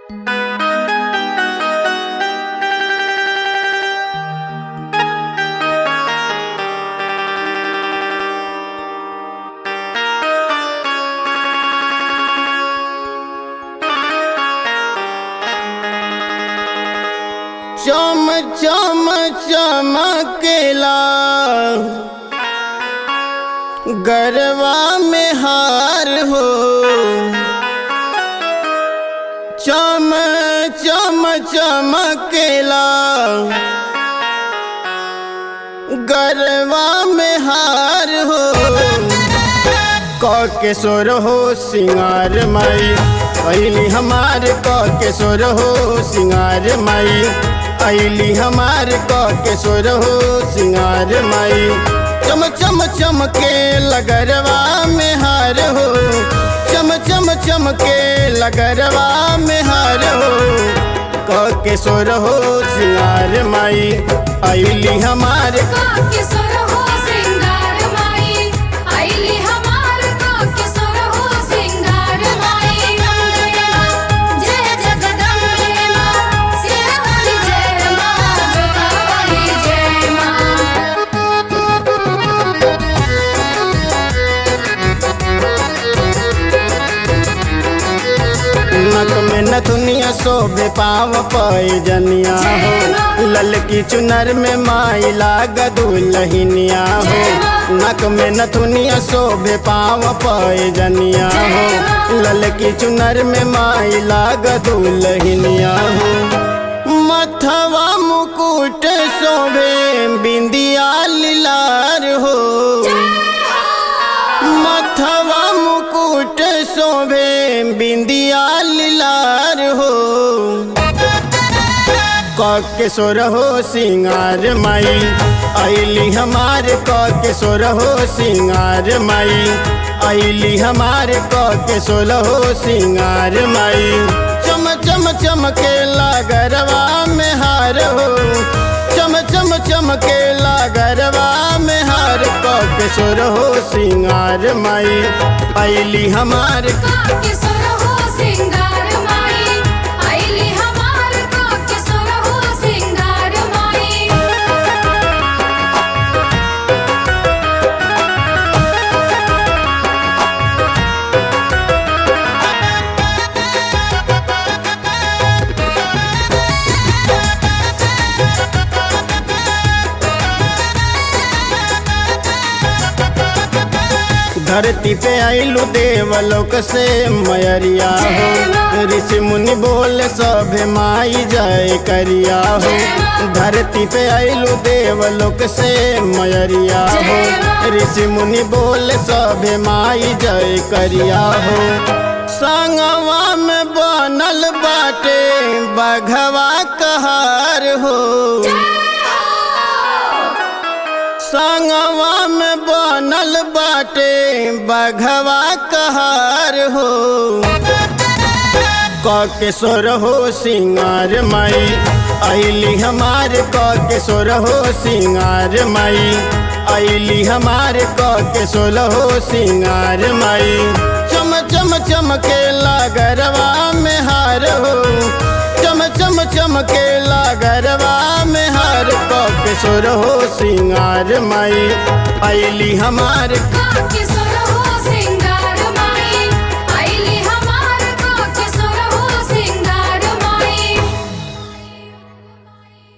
चम चम चमकेला गरवा में हार हो चम चम चमकेला गरवा में हार हो क के सोर हो सिंगार माई अली हमार क के सोर हो सिंगार माई अली हमार क के सोर हो सिंगार माई चम चम चम के लगरवा में हार हो चम चम चम के लगरवा में हार हो क के सोर हो सिंगार माई अली हमार काके सोर हो सिंगार माई आईली हमार काके सोर हो सिंगार माई मंगले माँ जय जगदम्बे माँ सिरवाली जय माँ जोरावाली जय माँ नक में नथुनिया शोभे पाव पैजनिया हो ललकी चुनर में माई लाग दुलहिनिया हो नक में नथुनिया शोभे पाव पैजनिया हो ललकी चुनर में माई लाग दुलहिनिया हो मथवा मुकुट शोभे बिंदिया लीलार हो मथवा मुकुट शोभे बिंदिया लीलार हो के सोर हो सिंगार माई अली हमार के सोर हो सिंगार माई अली हमार के सोर हो सिंगार माई चम चम चम के लागरवा में हार हो चम चम चम के लागरवा में हार के सोर हो सिंगार माई अली हमार काके सोर हो सिंगार माई आईली हमार काके सोर हो सिंगार माई धरती पे आइलू देवलोक से मयरिया हो ऋषि मुनि बोल सब माई जय करिया हो धरती पे आइलू देवलोक से मयरिया हो ऋषि मुनि बोल सब माई जय करिया हो संगवा में बनल बाटे बघवा कहार हो संगवा में बनल बाटे बघवा कहार हो के सोर हो सिंगार माई अली हमार के सोर हो सिंगार माई अली हमार के सोर हो सिंगार माई चम चम चम के लागरवा में हार हो चम चम चम के लागरवा में हार के सोर हो सिंगार माई अली हमार काके सोर